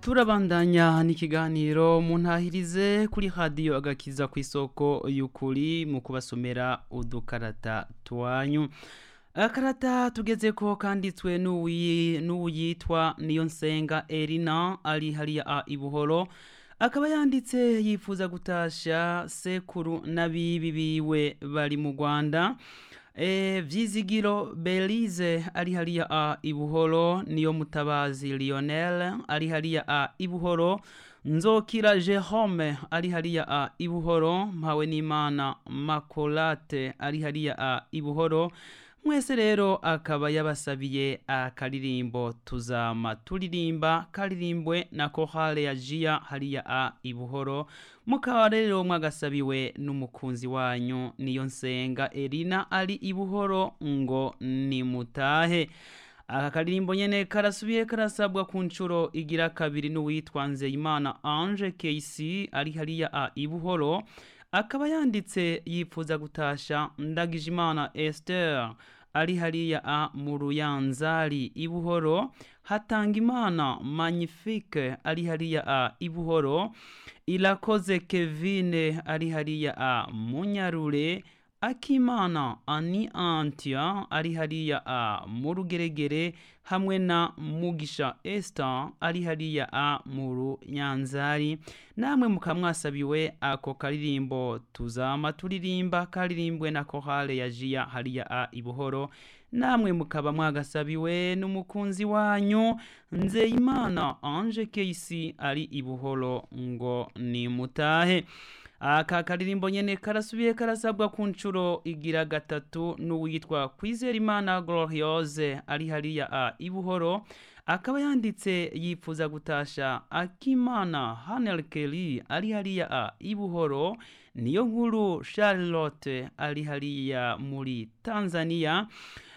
turabandanya n'ikiganiro muntahirize kuri radiyo agakiza ku isoko y'ukuri mu kubasomera udukarata twanyu akarata tugeze ko kanditswe n'uwuyitwa niyo nsenga erina ari hariya a ibuhoro akaba yanditse yifuza gutasha sekuru n'abibi biwe bari mu rwanda e, vyizigiro belize ari hariya a ibuhoro niyo mutabazi lionel ari hariya a ibuhoro nzokira jerome ari hariya a ibuhoro mpawe n'imana makolate ari hariya a ibuhoro mwese rero akaba yabasabiye akaririmbo tuzama turirimba karirimbwe na kohale ya jia hariya a ibuhoro mukaba rero mwagasabiwe n'umukunzi wanyu niyo nsenga erina ari ibuhoro ngo nimutahe aka karirimbo nyene karasubiye karasabwa ku nshuro igira kabiri n'uwitwa nzeyimana ange kc ari hariya a ibuhoro akaba yanditse yifuza gutasha ndagijimana esther ari hariya a mu ruyanzari ibuhoro hatanga imana magnifique ari hariya a ibuhoro irakoze kevine ari hariya a munyarure akimana ani antia ari hariya a mu rugeregere hamwe na mugisha esther ari hariya a mu runyanzari namwe mukamwasabiwe ako karirimbo tuzama turirimba karirimbwe na kohale ya jia hariya a ibuhoro namwe mukaba mwagasabiwe n'umukunzi wanyu nzeyimana ange keisi ari ibuhoro ngo nimutahe aka karirimbo nyene karasubiye karasabwa ku nshuro igira gatatu n'uwitwa kwizerimana gloriose ari hariya a ibuhoro akaba yanditse yifuza gutasha akimana hanel kelly ari hariya a ibuhoro niyo nkuru charlotte ari hariya muri tanzania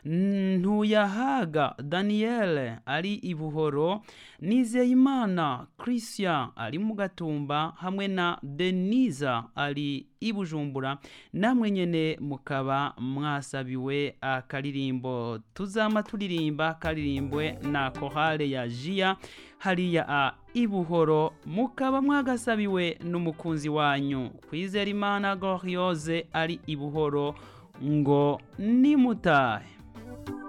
ntuyahaga daniel ari ibuhoro nizeyimana christian ari mu gatumba hamwe na denisa ari ibujumbura namwe nyene mukaba mwasabiwe akaririmbo tuzama turirimba karirimbwe na kohale ya jia hariya a ibuhoro mukaba mwagasabiwe n'umukunzi wanyu kwizera imana gloriose ari ibuhoro ngo nimutahe